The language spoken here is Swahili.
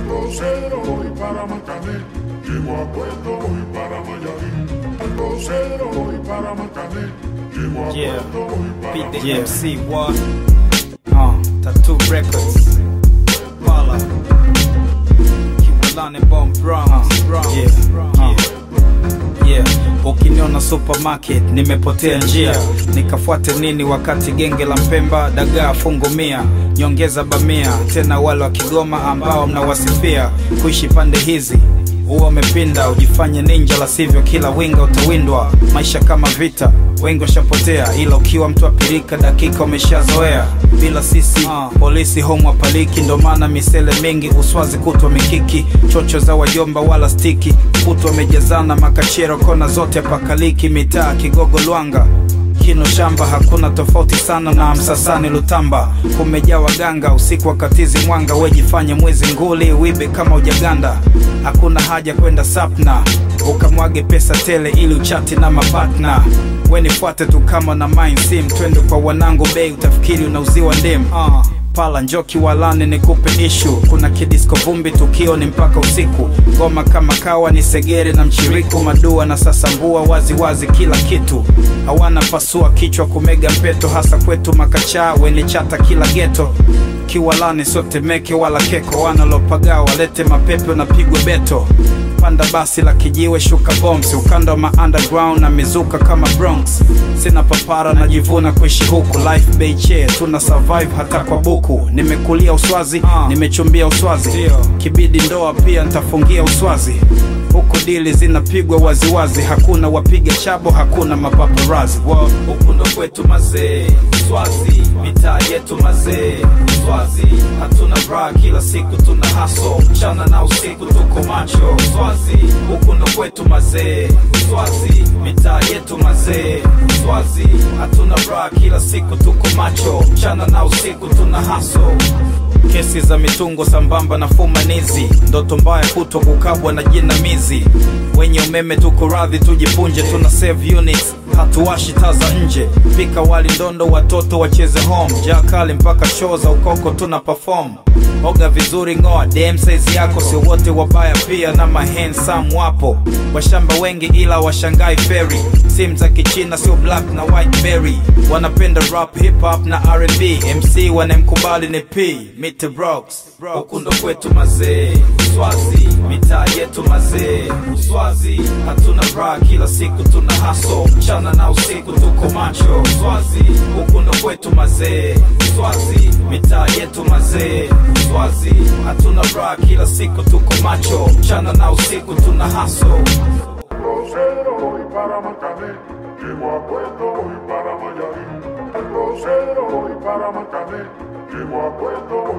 Rosero voy para Macané, llego a Puerto voy para Mayarín. Rosero voy para Macané, llego a Yeah. Puerto voy para Beat the Mayarín. MC what? Uh, Tattoo Records. Pala. Kiwalani Bomb Bronx. Yeah. Uh. Yeah. Ukiniona supermarket nimepotea njia, nikafuate nini wakati genge la Mpemba dagaa fungu mia, nyongeza bamia, tena wale wa Kigoma ambao mnawasifia kuishi pande hizi huwa umepinda ujifanye ninja, la sivyo kila winga utawindwa. Maisha kama vita, wengi washapotea, ila ukiwa mtu apirika dakika umeshazoea. Bila sisi polisi homu wapaliki, ndo maana misele mingi uswazi kutwa mikiki, chocho za wajomba wala stiki, kutwa wamejazana makachero kona zote pakaliki, mitaa Kigogo Lwanga kino shamba hakuna tofauti sana na msasani lutamba kumejaa waganga usiku wakatizi mwanga wejifanye mwezi nguli wibe kama ujaganda hakuna haja kwenda sapna ukamwage pesa tele ili uchati na mapatna wenifuate tu kama na mind sim twende kwa wanangu bei utafikiri unauziwa ndim uh pala njoki walane nikupe ishu kuna kidisko vumbi tukio ni mpaka usiku ngoma kama kawa ni segere na mchiriku madua na sasambua wazi wazi kila kitu hawana pasua kichwa kumega mpeto hasa kwetu makachaa wene chata kila geto kiwalani sote meke wala keko wanalopagaa walete mapepe unapigwa beto panda basi la kijiwe shuka bombs ukanda wa ma underground na mizuka kama bronx sina papara najivuna kuishi huku life beche tuna survive hata kwa buku nimekulia uswazi nimechumbia uswazi kibidi ndoa pia ntafungia uswazi huku dili zinapigwa waziwazi hakuna wapiga chabo hakuna mapaparazi Wow, huku ndo kwetu mazee swazi mitaa yetu mazee swazi hatuna bra kila siku tuna haso mchana na usiku tuko macho swazi huku ndo kwetu mazee swazi mitaa yetu mazee swazi hatuna bra kila siku tuko macho mchana na usiku tuna haso kesi za mitungo sambamba na fumanizi ndoto mbaya kutwa kukabwa na jinamizi wenye umeme tuko radhi tujipunje tuna save units hatuwashi taa za nje pika wali ndondo watoto wacheze home jaa kali mpaka show za ukoko tuna perform oga vizuri ngoa dm size yako sio wote wabaya pia na mahensam wapo washamba wengi ila washangai feri sim za kichina sio black na white berry wanapenda rap hip hop na rb mc wanemkubali ni p Mr. Brox huku ndo kwetu mazee swazi mitaa yetu mazee uswazi hatuna bra kila siku tuna haso mchana na usiku tuko macho swazi huku ndo kwetu mazee swazi mitaa yetu mazee swazi hatuna bra kila siku tuko macho mchana na usiku tuna haso Rosero voy para Macané, llego a Puerto voy para Mayarín. Rosero voy para Macané, llego a Puerto voy